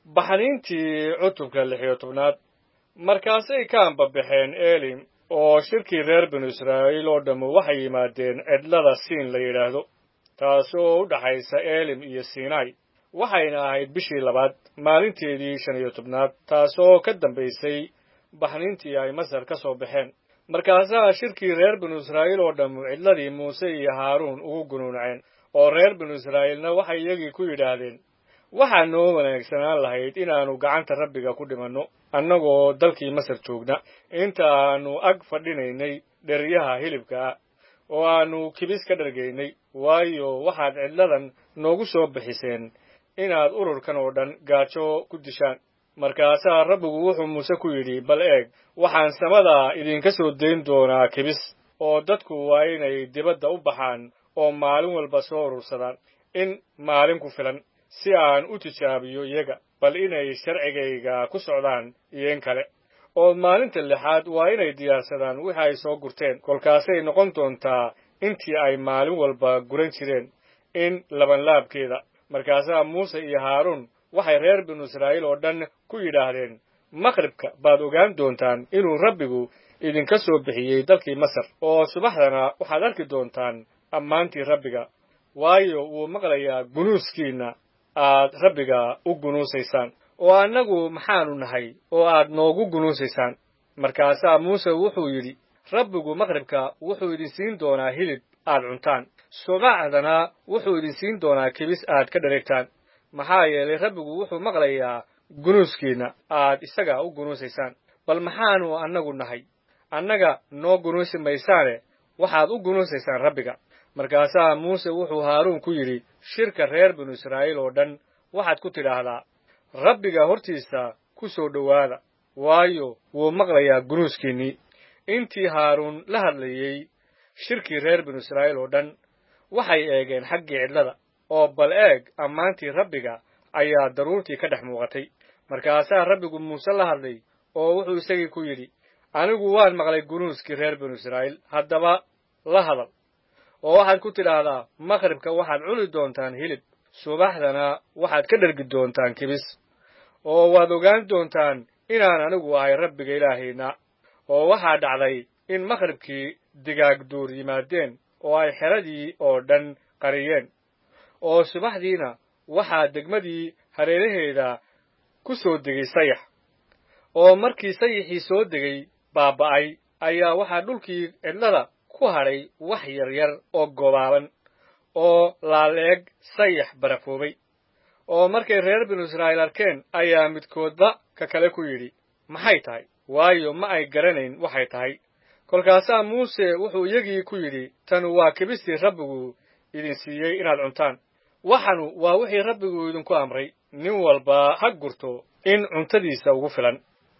baxniintii cutubka lix iyo tobnaad markaasay ka ambabaxeen elim oo shirkii reer binu israa'iil oo dhammu waxay yimaadeen cidlada siin la yidhaahdo taasoo u dhaxaysa elim iyo sinai waxayna ahayd bishii labaad maalinteedii shan iyo tobnaad taasoo ka dambaysay baxniintii ay masar ka soo baxeen markaasaa shirkii reer binu israa'iil oo dhammu cidladii muuse iyo haaruun ugu gunuunceen oo reer binu israa'iilna waxay iyagii ku yidhaahdeen waxaa noo wanaagsanaan lahayd inaannu gacanta rabbiga ku dhimanno annagoo dalkii masar joogna inta aannu ag fadhinaynay dheryaha hilibka ah oo aannu kibis ka dhargaynay waayo waxaad cidladan noogu soo bixiseen inaad ururkan oo dhan gaajo ku dishaan markaasaa rabbigu wuxuu muuse ku yidhi bal eeg waxaan samada idinka soo dayn doonaa kibis oo dadku waa inay dibadda u baxaan oo maalin walba soo urursadaan in maalin ku filan si aan u tijaabiyo iyaga bal inay sharcigayga ku socdaan iyo in kale oo maalinta lixaad waa inay diyaarsadaan wixi ay soo gurteen kolkaasay noqon doontaa intii ay maalin walba guran jireen in labanlaabkeeda markaasaa muuse iyo haaruun waxay reer binu israa'iil oo dhan ku yidhaahdeen maqribka baad ogaan doontaan inuu rabbigu idinka soo bixiyey dalkii masar oo subaxdana waxaad arki doontaan ammaantii rabbiga waayo wuu maqlayaa gunuuskiinna aad rabbiga u gunuusaysaan oo annagu maxaanu nahay oo aad noogu gunuusaysaan markaasaa muuse wuxuu yidhi rabbigu maqribka wuxuu idin siin doonaa hilib aad cuntaan subaxdana wuxuu idin siin doonaa kibis aad ka dhareegtaan maxaa yeelay rabbigu wuxuu maqlayaa gunuuskiinna aad isaga u gunuusaysaan bal maxaanu annagu nahay annaga noo gunuusi maysaane waxaad u gunuusaysaan rabbiga markaasaa muuse wuxuu haaruun ku yidhi shirka reer binu israa'iil oo dhan waxaad ku tidhaahdaa rabbiga hortiisa ku soo dhowaada waayo wuu maqlayaa gunuuskiinnii intii haaruun la hadlayey shirkii reer binu israa'iil oo dhan waxay eegeen xaggii cidlada oo bal eeg ammaantii rabbiga ayaa daruurtii ka dhex muuqatay markaasaa rabbigu muuse la hadlay oo wuxuu isagii ku yidhi anigu waan maqlay gunuuskii reer binu israa'iil haddaba la hadal oo waxaad ku tidhaahdaa maqribka waxaad cuni doontaan hilib subaxdana waxaad ka dhergi doontaan kibis oo waad ogaan doontaan inaan anigu ahay rabbiga ilaahayna oo waxaa dhacday in maqribkii digaag duur yimaadeen oo ay xeradii oo dhan qariyeen oo subaxdiina waxaa degmadii hareeraheeda ku soo degay sayax oo markii sayaxii soo degay baaba'ay ayaa waxaa dhulkii cidlada ku hadhay wax yar yar oo gobaaban oo laaleeg sayax barafoobay oo markay reer binu israa'iil arkeen ayaa midkoodba ka kale ku yidhi maxay tahay waayo ma ay garanayn waxay tahay kolkaasaa muuse wuxuu iyagii ku yidhi tanu waa kibistii rabbigu idin siiyey inaad cuntaan waxanu waa wixii rabbigu idinku amray nin walba ha gurto in cuntadiisa ugu filan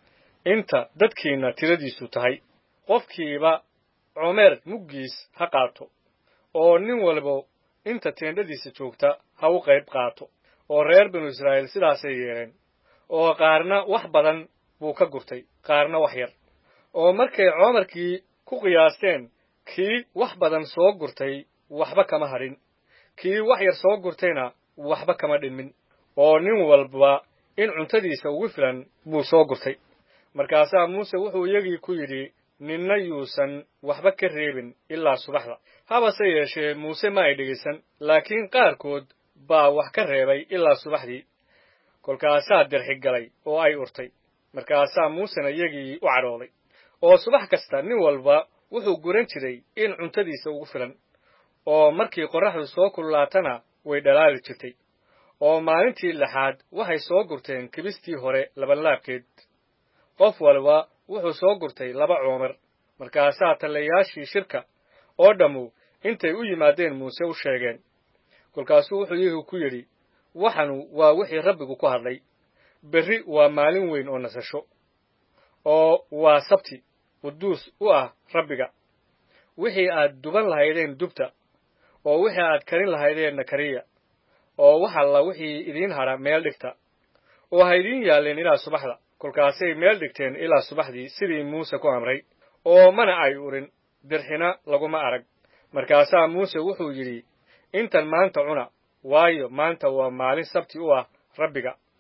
inta dadkiinna tiradiisu tahay qofkiiba comeer muggiis ha qaato oo nin walba inta teendhadiisa joogta ha u qayb qaato oo reer binu israa'iil sidaasay yeeleen oo qaarna wax badan buu ka gurtay qaarna wax yar oo markay coomarkii ku qiyaasteen kii wax badan soo gurtay waxba kama hadhin kii wax yar soo gurtayna waxba kama dhinmin oo nin walba in cuntadiisa ugu filan buu soo gurtay markaasaa muuse wuxuu iyagii ku yidhi ninna yuusan waxba ka reebin ilaa subaxda habase yeeshee muuse ma ay dhegaysan laakiin qaarkood baa wax ka reebay ilaa subaxdii kolkaasaa derxi galay oo ay urtay markaasaa muusena iyagii u cadhooday oo subax kasta nin walba wuxuu guran jiray in cuntadiisa ugu filan oo markii qorraxdu soo kululaatana way dhalaali jirtay oo maalintii lixaad waxay soo gurteen kibistii hore labanlaabkeed qof walba wuxuu soo gurtay laba coomer markaasaa tallayaashii shirka oo dhammu intay u yimaadeen muuse u sheegeen kolkaasuu wuxuu iyagii ku yidhi waxanu waa wixii rabbigu ku hadlay berri waa maalin weyn oo nasasho oo waa sabti quduus u ah rabbiga wixii aad duban lahaydeen dubta oo wixii aad karin lahaydeenna kariya oo wax alla wixii idiin hadha meel dhigta oo ha idiin yaalleen ilaa subaxda kolkaasay meel dhigteen ilaa subaxdii sidii muuse ku amray oo mana ay urin dirxina laguma arag markaasaa muuse wuxuu yidhi intan maanta cuna waayo maanta waa maalin sabti u ah rabbiga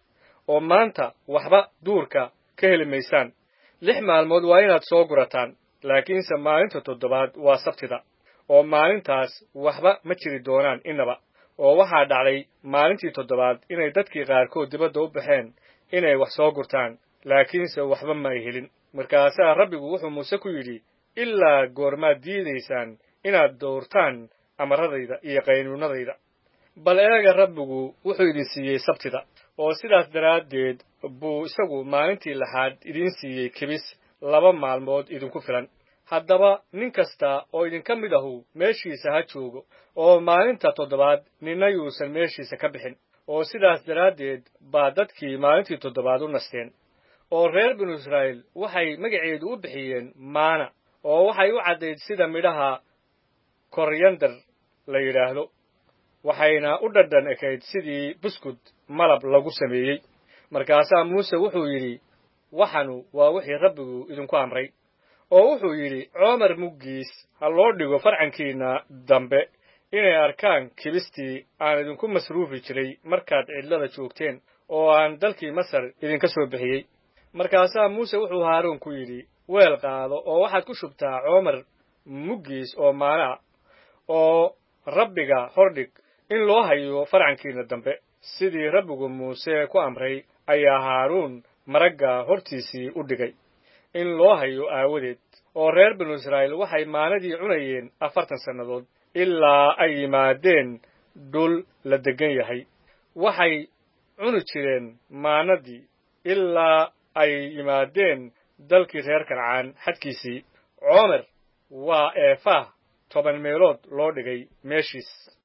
oo maanta waxba duurka ka heli maysaan lix maalmood waa inaad soo gurataan laakiinse maalinta toddobaad waa sabtida oo maalintaas waxba ma jiri doonaan innaba oo waxaa dhacday maalintii toddobaad inay dadkii qaarkood dibadda u baxeen inay wax soo gurtaan laakiinse waxba ma ay helin markaasaa rabbigu wuxuu muuse ku yidhi ilaa goormaad diidaysaan inaad dowrtaan amaradayda iyo qaynuunadayda bal eega rabbigu wuxuu idin siiyey sabtida oo sidaas daraaddeed buu isagu maalintii laxaad idiin siiyey kibis laba maalmood idinku filan haddaba nin kasta oo idinka mid ahu meeshiisa ha joogo oo maalinta toddobaad ninna yuusan meeshiisa ka bixin oo sidaas daraaddeed baa dadkii maalintii toddobaad u nasteen oo reer binu israa'iil waxay magaceedu u bixiyeen maana oo waxay u caddayd sida midhaha koryandar la yidhaahdo waxayna u dhadhan ekayd sidii buskud malab lagu sameeyey markaasaa muuse wuxuu yidhi waxanu waa wixii rabbigu idinku amray oo wuxuu yidhi coomar muggiis ha loo dhigo farcankiinna dambe inay arkaan kibistii aan idinku masruufi jiray markaad cidlada joogteen oo aan dalkii masar idinka soo bixiyey markaasaa muuse wuxuu haaruun ku yidhi weel qaado oo waxaad ku shubtaa coomar muggiis oo maanaa oo rabbiga hordhig in loo hayo farcankiinna dambe sidii rabbigu muuse ku amray ayaa haaruun maragga hortiisii u dhigay in loo hayo aawadeed oo reer binu israa'iil waxay maanadii cunayeen afartan sannadood ilaa ay yimaadeen dhul la deggan yahay waxay cuni jireen maanadii ilaa ay yimaadeen dalkii reer kancaan xadkiisii coomer waa eefah toban meelood loo dhigay meeshiis